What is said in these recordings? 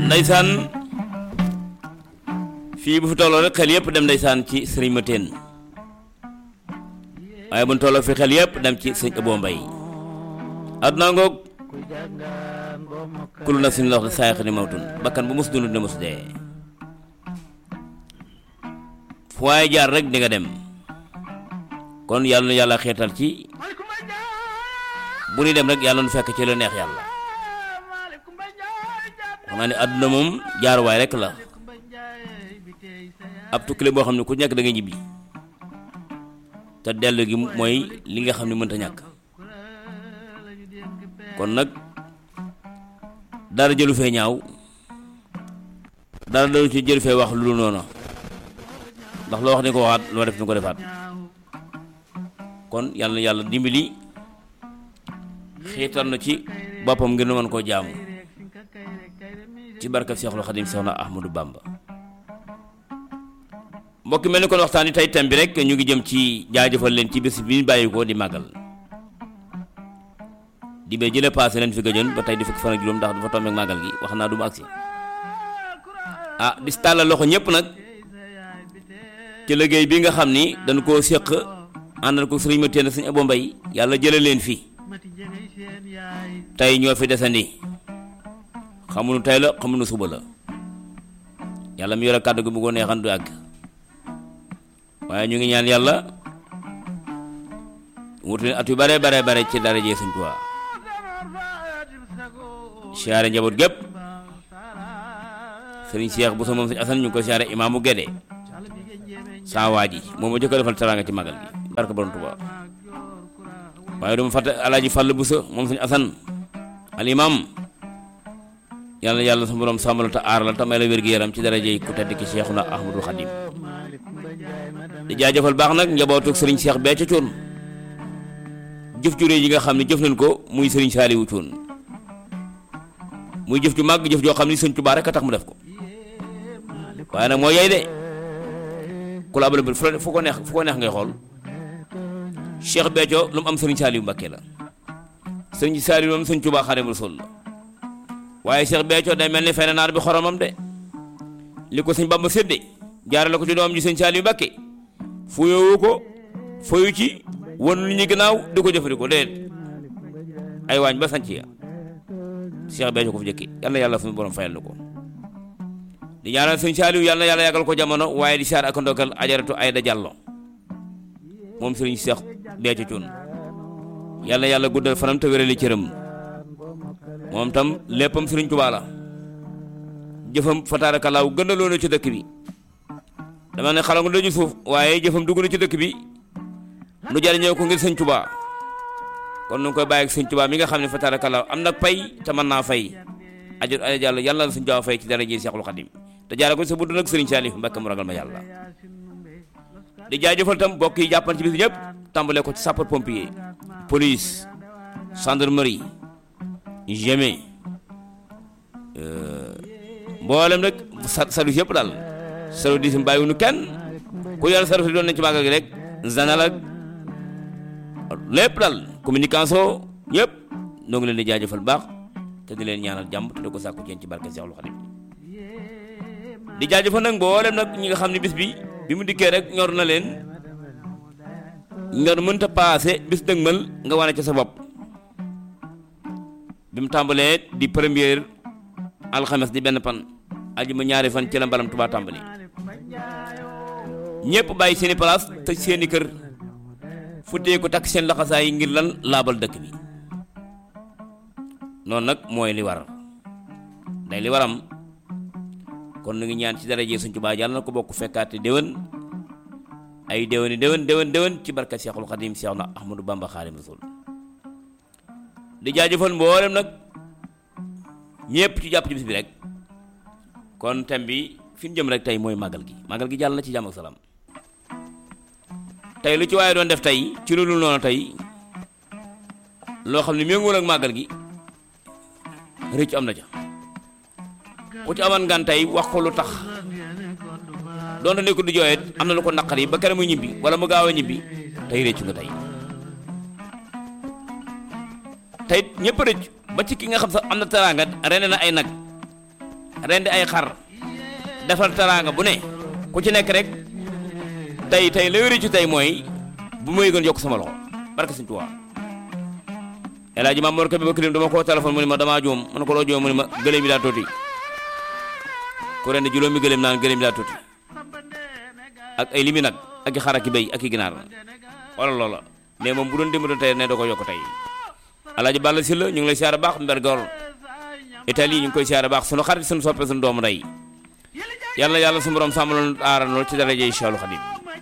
ndaysaan fii bu fi tolloo rek xel yëpp dem ndaysaan ci sëriñ ma teen waaye bu ñu tolloo fi xel yëpp dem ci sëñ Abo Mbay àdduna ngoog kullu nafsin la wax de saayax ni mawtun bakkan bu mos dund ne mos dee fu waaye jaar rek di nga dem kon yàlla na yàlla xeetal ci bu ñuy dem rek yàlla nu fekk ci la neex yàlla xam naa ne àdduna moom jaaruwaay rek la ab tukkile boo xam ne ku nekk da nga ñibbi te dellu gi mooy li nga xam ne mënta ñàkk kon nag dara jëlu fee ñaaw dara dalu ci jëlu fee wax lu dul noonu ndax loo wax ni ko waxaat loo def ni ko defaat kon yàlla na yàlla dimbali xiital na ci boppam ngir nu mën koo jaamu ci barkab Seexul Xadim Seexna Ahmadou Bamba mbokk mel ni kon waxtaan yi tey thème bi rek ñu ngi jëm ci jaajëfal leen ci bis bi ñu bàyyi ko di màggal di bee jële paase leen fi gëjoon ba tey di fukki fan ak juróom ndax dafa tombeek màggal gi wax naa du mu agsi ah di tàllal loxo ñëpp nag ci liggéey bi nga xam ni dañ koo séq àndal ko sëriñ ma teen sëriñ Abo Mbay yàlla jële leen fi tey ñoo fi desandi xamuñu tey la xamuñu suba la yàlla mi yore kàddu gi bu ko neexan du àgg waaye ñu ngi ñaan yàlla wutu at yu bare bare bare ci dara jee Sëriñ Tuubaa siyaare njaboot gépp sëriñ Cheikh bu sa moom sëriñ Asan ñu ngi ko siyaare imaamu Gédé saa waa ji moom ma jëkk a defal teraanga ci magal gi barka borom Tuubaa waaye duma fàtte alaaji Fàll bu sa moom sëriñ Asan al imam yàlla yàlla sa borom sàmmal te aar la te may la wér-gi-yaram ci daraje ku tedd ki Seexuna Ahmadul Xadim di jaajëfal baax nag njabootu sëriñ Cheikh bee ca coon jëf ju réy yi nga xam ne jëf nañ ko muy sëriñ Saaliwu coon muy jëf ju màgg jëf joo xam ne sëñ Tuubaa rek a tax mu def ko waaye nag moo yey de ku la abal fu ko neex fu ko neex ngay xool Cheikh Béthio lu mu am sëriñ Saaliwu Mbàkke la sëriñ Saaliwu moom sëñ Tuubaa Xaadimu Rasuul la waaye Cheikh Béthio day mel ni fene naar bi xoromam de li ko sëñ Bamba sédde jaarale ko ci doom ji sëñ Saaliwu Mbàkke fuyowu ko foyu ci won lu ñu gannaaw di ko jëfandikoo déedéet ay waañ ba sanc ya Cheikh Béthio ko fi jëkki yàlla yàlla suñu borom fayal na ko di ñaanal sëñ Saaliw yàlla yàlla yàggal ko jamono waaye di saar ak ndokkal ajaratu Ayda Jàllo moom sëriñ Cheikh Béthio Thioune yàlla yàlla guddal fanam te wérali cëram moom tam léppam sëriñ Tuubaa la jëfam fataarakallaahu gëndaloo na ci dëkk bi dama ne xalangu daju suuf waaye jëfam dugg na ci dëkk bi nu jariñoo ko ngir sëñ Tuubaa kon nu ngi koy bàyyi ak sëñ Tuubaa mi nga xam ne fa tarakallaa am nag pay te mën naa fay ajot ay jàll yàlla na sëñ Tuubaa fay ci dara ji Seexul Xadim te jaare ko sa budd nag sëriñ Saalif Mbàkke mu ragal ma yàlla di jaajëfal tam bokk yi jàppan ci bis ñëpp tàmbale ko ci sapeur pompier police gendarmerie GMI mboolem rek service yëpp daal service yi bàyyiwuñu kenn ku yàlla service doon nañ ci màggal gi rek zanal ak lépp daal communication ñëpp ñoo ngi leen di jaajëfal baax te di leen ñaanal jàmm te di ko sàkku ci barke Seexul Xadim di jaajëfal nag mboolem nag ñi nga xam ne bis bi bi mu dikkee rek ñor na leen ñor mënta paase bis dëgmal nga wane ca sa bopp bi mu tàmbalee di première alxames di benn pan aljuma ñaari fan ci la mbalam Tuubaa tàmbali ñëpp bàyyi seeni place te seeni kër futtee ko takk seen laxasaay yi ngir lan laabal dëkk bi noonu nag mooy li war day li waram kon nu ngi ñaan ci daraje Sëñ Tuubaa yàlla na ko bokk fekkaate déwén ay déwéni déwén déwén déwén ci barka Seexul Xadim Seex na Ahmadou Bamba Xaadimu Rasuul di jaajëfal mboolem nag ñëpp ci jàpp ci bis bi rek kon thème bi fi ñu jëm rek tey mooy màggal gi màggal gi jàll na ci jàmm ak salaam tey lu ci waaye doon def tey ci lu dul noonu tey loo xam ne méngool ak màggal gi rëcc am na ca ku ci aman ngan tey wax ko lu tax doonte ne ko du jooyet am na lu ko naqar yi ba kere mu ñibbi wala mu gaaw a ñibbi tey rëccu nga tey tey ñëpp rëcc ba ci ki nga xam sax am na teraanga rene na ay nag rendi ay xar defal teraanga bu ne ku ci nekk rek tey tey la wéri ci tey mooy bu may gën yokk sama loxo barke Sëñ Tuubaa El Hadj Mamour Kébé ba kilim dama koo téléphone mu ni ma damaa juum mu ne ko loo juum mu ni ma gëléem yi daa tuuti ku rendi juróomi gëléem naan gëléem yi daa tuuti ak ay limi nag ak i xar ak i béy ak i ginaar wala loola mais moom bu doon dimbali tey ne da ko yokk tey alaaji Balla Sylla ñu ngi lay siyaare baax mbergor Italie ñu ngi koy siyaare baax sunu xarit sunu soppe sunu doomu ndey yàlla yàlla su borom sàmmaloon aaral loolu ci daraje Cheikhul Khadim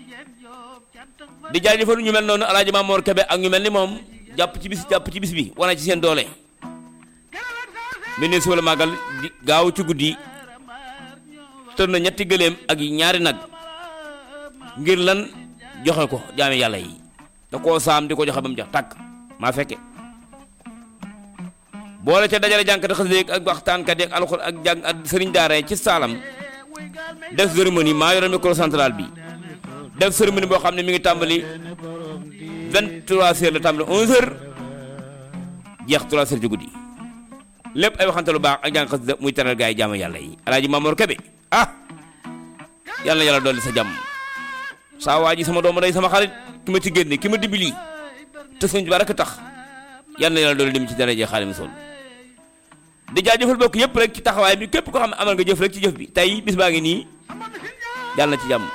di jaajëfal ñu mel noonu alaaji Mamour Kébé ak ñu mel ni moom jàpp ci bis jàpp ci bis bi wane ci seen doole bi ne si wala màggal gaaw ci guddi tër na ñetti gëléem ak ñaari nag ngir lan joxe ko jaame yàlla yi da koo saam di ko joxe ba mu jox tàkk maa fekke boole ca dajale jànkati xasida ak waxtaankat ak alxur ak jàng ak sëriñ daara ci saalam def cérémonie maa yore micro central bi def cérémonie boo xam ne mi ngi tàmbali 23 heures la tàmbali 11 heures jeex 3 heures ci guddi lépp ay waxante lu baax ak jàng xasida muy teral gaa yi jaame yàlla yi alaaji Mamour Kébé ah yàlla na yàlla dolli sa jàmm saa waa ji sama doomu day sama xarit ki ma ci génne ki ma dimbali te sëñ bi rek tax yal na yàlla doole dem ci daraje Xaadimu Rasuul di jaajëfal bokk yëpp rek ci taxawaay bi képp ko xam ne amal nga jëf rek ci jëf bi tey bis baa ngi nii yàlla na ci jàmm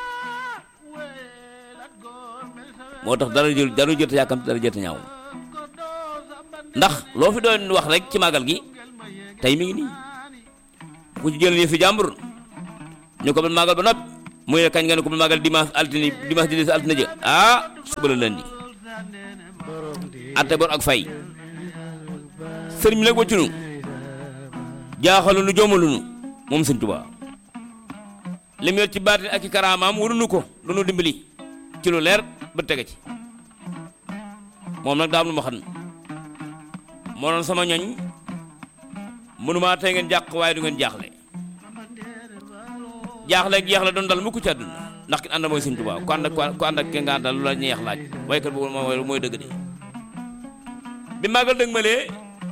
moo tax dara jël dara jël te yàkkam dara jël te ñaaw ndax loo fi doon wax rek ci màggal gi tey mi ngi nii ku ci jël nii fi jàmbur ñu ko ba màggal ba noppi muy ne kañ nga ne ko ba màggal dimanche altine dimanche di des altine jë ah suba la lundi atte bor ak fay sëriñ bi nag wëccunu jaaxalu nu joomalu nu moom sëñ Tuubaa li mu yor ci baatin ak i karaamaam warunu ko lu nu dimbali ci lu leer ba tege ci moom nag daa am lu ma xam moo doon sama ñoñ mënumaa tey ngeen jàq waaye du ngeen jaaxle jaaxle ak jeexle doon dal mukk ci àdduna ndax ki ànd mooy sëñ Tuubaa ku ànd ak ku ànd ak ke nga àndal lu la ñeex laaj waykat boobu mooy mooy dëgg de bi màggal dëgg malee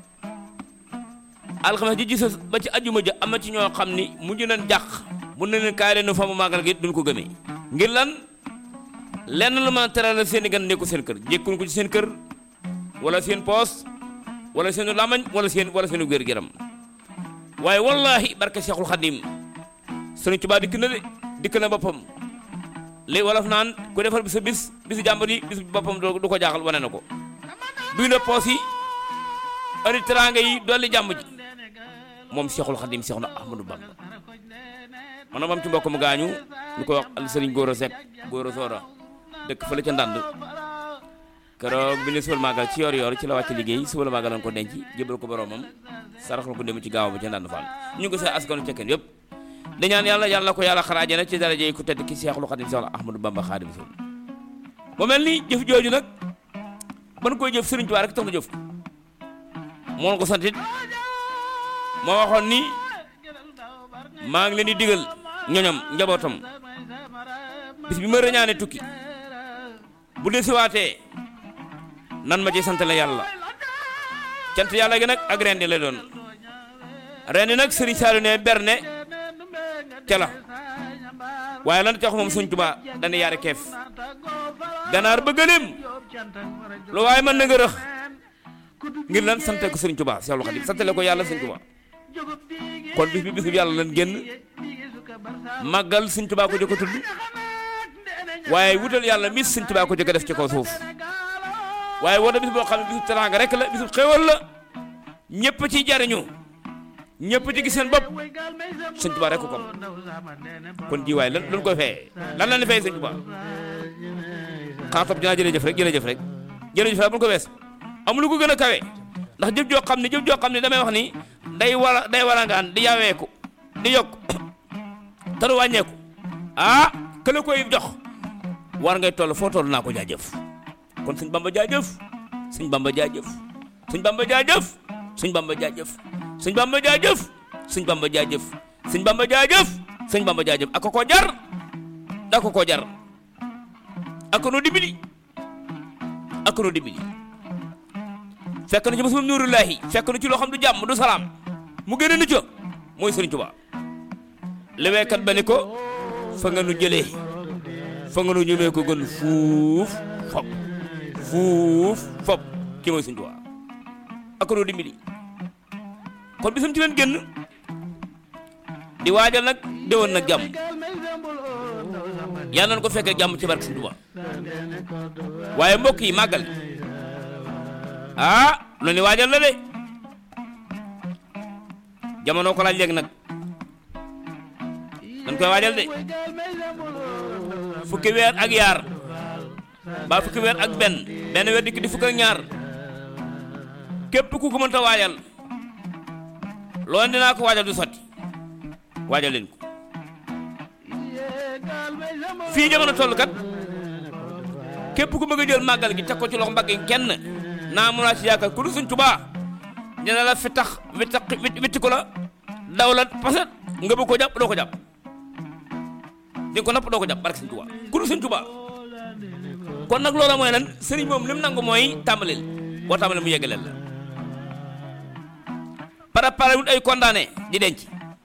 alxames ji gis ba ci ajjuma ja am na ci ñoo xam ni mujj nañ jàq mun na leen kaay leen fa mu màggal gi duñ ko gëmee ngir lan lenn lu ma teral seen i gan nekku seen kër jékkuñ ko ci seen kër wala seen poos wala seen lamañ wala seen wala seen wér-gu-yaram waaye wallahi barke Cheikhul Khadim Sëriñ Tuubaa dikk na de dikk na boppam li wolof naan ku defal bi sa bis bisu jàmbur yi bis boppam du ko jaaxal wane na ko duy na poos yi ari teraanga yi dolli jàmm ji moom Cheikhul Khadim Cheikh na Ahmadou Bamba man na moom ci mbokk mu gaañu ñu koy wax al sëriñ Góora Seck Góora Soora dëkk fële ca ndànd keroog bi ne suba màggal ci yor yor ci la wàcc liggéey suba la màggal lañ ko denc jébal ko boromam saraxal ko dem ci gaaw ba ca ndànd Fall ñu ngi ko say askanu cekkeen yëpp di ñaan yàlla yàlla ko yàlla xaraaje na ci daraje ku tedd ki Cheikhul Khadim Cheikh Ahmadou Bamba Khadim Rasul mu mel ni jëf jooju nag ban koy jëf sëriñ Tuubaa rek tax na jëf moo ko santit moo waxoon ni maa ngi leen di digal ñoñam njabootam bis bi ma rëñaane tukki bu desiwaatee nan ma ci sant la yàlla cant yàlla gi nag ak rendi la doon rendi nag sëriñ Saalu ne berne ca la waaye lan tax moom Sëriñ Tuubaa dana yaare keef ganaar ba gëléem lu waaye mën na nga rëx ngir lan sante ko Sëriñ Tuubaa Seexul Xadiim santale ko yàlla Sëriñ Tuubaa kon bis bi bis bi yàlla lan génn màggal Sëriñ Tuubaa ko jëkk tudd waaye wutal yàlla mis Sëriñ Tuubaa ko jëkk def ci kaw suuf waaye woo bis boo xam ne bisu teraanga rek la bisu xéwal la ñëpp ci jariñu ñëpp ci gis seen bopp Sëriñ Tuubaa rek ko kom kon ji waaye lan lan koy fayee lan la ni fayee Sëriñ Tuubaa xanaa topp dinaa jërëjëf rek jërëjëf rek jërëjëf rek bu ko wees amul lu ko gën a kawe ndax jëf joo xam ne jëf joo xam ne damay wax ni day wala day walangaan di yaweeku di yokk te du wàññeeku ah kële koy jox war ngay toll foo toll naa ko jaajëf kon suñ bamba jaajëf suñ bamba jaajëf suñ bamba jaajëf suñ bamba jaajëf suñ bamba jaajëf suñ bamba jaajëf suñ bamba jaajëf suñ bamba jaajëf ak ko jar da ko ko jar ak no dibili ak no dibili fekk na ci mosum nuurullahi fekk na ci loo xam du jàmm du salaam mu génne nu ca mooy Sëriñ Tuubaa leweekat ba ni ko fa nga nu jëlee fa nga nu ñëwee ko gën fuuf fop fuuf fop kii mooy Sëriñ Tuubaa ak noo dimbali kon bisam ci leen génn di waajal nag déwoon nag jàmm yàlla nañ ko fekkee jàmm ci barke Sëriñ Tuubaa waaye mbokk yi màggal ah lu ni waajal la de jamono ko laaj léegi nag dañ koy waajal de fukki weer ak yaar ba fukki weer ak benn benn weer dikk di fukk ak ñaar képp ku ko mënta waajal loolu dinaa ko waajal du sotti waajal leen ko fii jamono toll kat képp ku bëgg a jël màggal gi teg ko ci loxo mbagg kenn naa mun naa ci yaakaar ku du Sëriñ Tuubaa dina la fi tax wittax witti ko la daw la paset nga bëgg ko jàpp doo ko jàpp di ko napp doo ko jàpp barke Sëriñ Tuubaa ku du Sëriñ Tuubaa kon nag loola mooy lan sëriñ moom li mu nangu mooy tàmbalil boo tàmbalil mu yeggaleel la préparé wut ay condamné di denc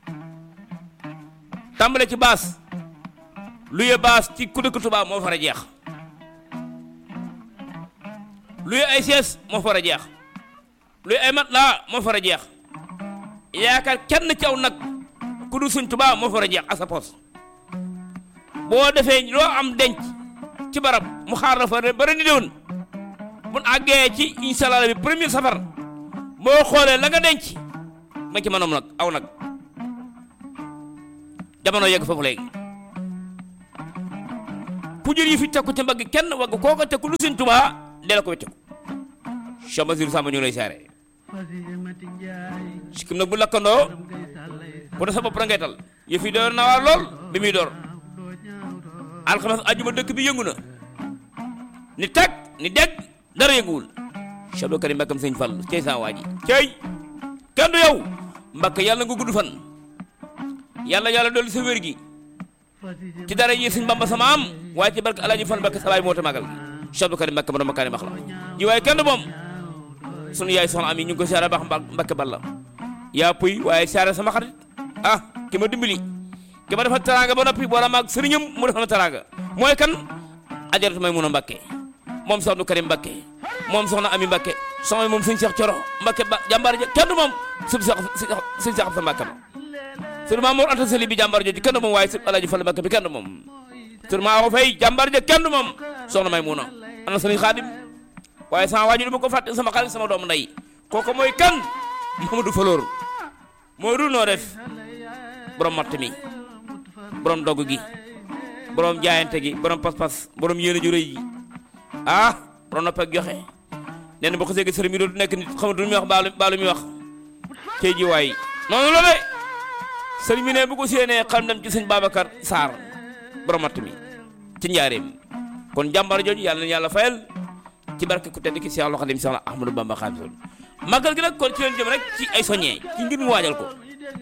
tàmbale ci baas luye baas ci ku dëkk Tuubaa moo fara jeex luye ay sees moo fara jeex luye ay mat laa moo fara jeex yaakaar kenn ci aw nag ku du Sëriñ Tuubaa moo fara jeex ak sa poos boo defee loo am denc ci barab mu xaar la fa ba ren di déwén mun àggee ci incha allah bi premier safar boo xoolee la nga denc ma ci mënoom nag aw nag jamono yegg foofu léegi ku jël yi fi teg ko ci mbagg kenn wagg koo ko teg ku lu Sëriñ Tuubaa dee la ko wecce ko Cheikh Basirou Samba ñu ngi lay saare sikkim nag bu lakkandoo bu da sa bopp ngay tal yëf yi door na waar lool bi muy door alxames ajuma dëkk bi yëngu na ni teg ni dégg dara yënguwul Cheikh Abdou Karim Mbakkam sëñ Fall cey saa waa ji cey kenn du yow Mbàkke yàlla nga gudd fan yàlla yàlla dolli sa wér gi ci dara yi sëñ Bamba sama am waaye ci barke Alaaji Fall Mbakke sa baay moo te magal Cheikh Abdou Karim Mbakke ma doon makkaari max la ji waaye kenn du moom sunu yaay soxna am yi ñu ngi ko siyaare baax Mbakke Balla yaa puy waaye siyaare sama xarit ah ki ma dimbali ki ma defal teraanga ba noppi boole maag sëriñam mu defal ma teraanga mooy kan ajaratu may mun a Mbakke moom Cheikh Abdou Karim Mbakke moom soxna Ami Mbakke soxna moom sëñ Cheikh Coro Mbakke ba jàmbaar ja kenn du moom sëñ Cheikh sëñ Cheikh sa Mbakke ma sëñ Mamour Anta Sali bi jàmbaar jooju kenn du moom waaye sëñ Alaaji Fall Mbakke bi kenn du moom sëñ Maa Fay jàmbaar ja kenn du moom soxna may mun a ana sëriñ Xaadim waaye sama waaju du ma ko fàtte sama xarit sama doomu ndey kooku mooy kan Mamadou Falor moo dul noo def borom matt mi borom dogg gi borom jaayante gi borom pas-pas borom yéene ju rëy ji ah borom nopp ak joxe nee na boo ko seegee sëriñ bi dootu nekk nit xamatu lu muy wax baalu baalu muy wax cey ji waay noonu la de sëriñ bi ne bu ko séenee xam dem ci sëñ Babacar Sarr borom matt mi ci njaareem kon jàmbar jooju yàlla na yàlla fayal ci barke ku tedd ki Cheikh Khadim Cheikh Ahmadou Bamba Xaadimu màggal gi nag kon ci leen jëm rek ci ay soññee ci ngir mu waajal ko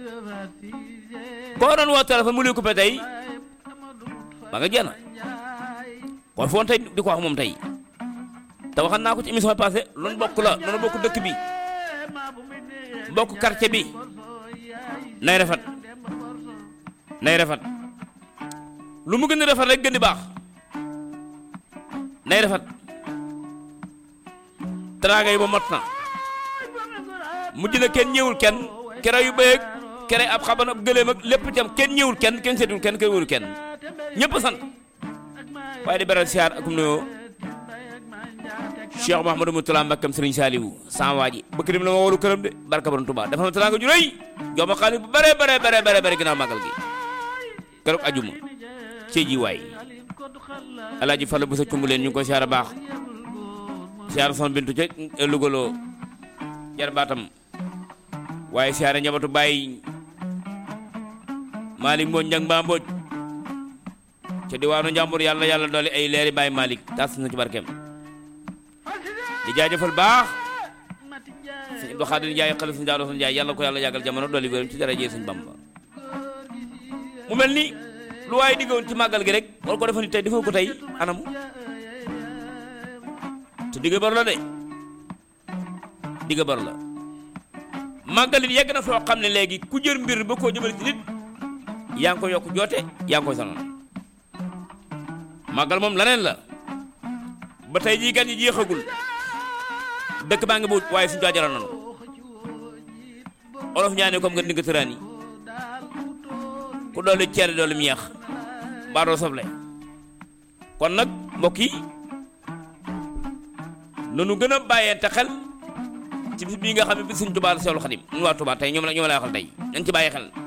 koo doon woo téléphone mu lay coupé tey ba nga jeex kon foon tey di ko wax moom tey te waxan naa ko ci émission passé loolu bokk la loolu bokk dëkk bi bokk quartier bi nay rafet nay rafet lu mu gën a rafet rek gën di baax nay rafet teraanga yi ba mot na mujj na kenn ñëwul kenn kere yu bëyeeg kere ab xaban ab gëléem ak lépp itam kenn ñëwul kenn kenn seetul kenn kenn wóolu kenn ñëpp sant waaye di beral siyaar akum nuyoo Cheikh Mouhamadou Moutala Mbakkam Serigne Saliou sama waa ji bëkk dim la ma wolu këram de barka borom Tuubaa dafa ma teraanga ju rëy jox ma xaalis bu bare bare bare bare bare ginnaaw màggal gi keroog ajuma cee ji waay alaaji Fallu bu sa cumb leen ñu ngi koy siyaar baax siyaar son bintu ca lugaloo jar baatam waaye siyaare njabootu bàyyi Malick Mbodj njang mbaa Mbodj ca diwaanu njàmbur yàlla yàlla doole ay leeri bàyyi Malick tas na ci barkeem di jaajëfal baax sëñ Abdou Khadir Ndiaye xale sëñ Daaro Njaay yàlla ko yàlla yàggal jamono doole wéram ci daraje sëñ Bamba mu mel ni lu waaye diggoon ci màggal gi rek war ko defa ni tey defoo ko tey anamu te digga bar la de digga bar la màggalit yegg na foo xam ne léegi ku jër mbir ba koo jëmale ci nit yaa ngi ko yokk joote yaa ngi koy sonal màggal moom laneen la ba tey jii gan ñi jeexagul dëkk baa ngi buut waaye suñu jaajëral nanu olof ñaane comme nga dinga tëraan yi ku doole ceere doole mu yeex mbaa doo soble kon nag mbokk yi nanu gën a bàyyente xel ci bis bii nga xam ne bis suñ Tuubaa la Seexul Xadim ñun waa Tuubaa tey ñoom la ñoom la waxal tey nañ ci bàyyi xel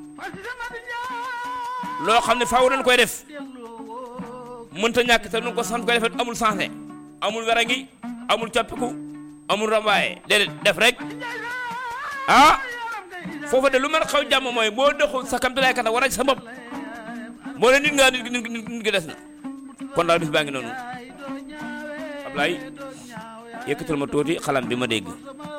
loo xam ne faaw dañ koy def mënta ñàkk te nu ko sant koy defet amul sensé amul wera ngi amul coppiku amul rambaaye déedéet def rek ah foofa de lu mën xaw jàmm mooy boo doxul sa kamtalaay kata war a ci sa bopp moo ne nit nga nit nit nit gi des na kon daal bis baa ngi noonu Ablaye yëkkatal ma tuuti xalam bi ma dégg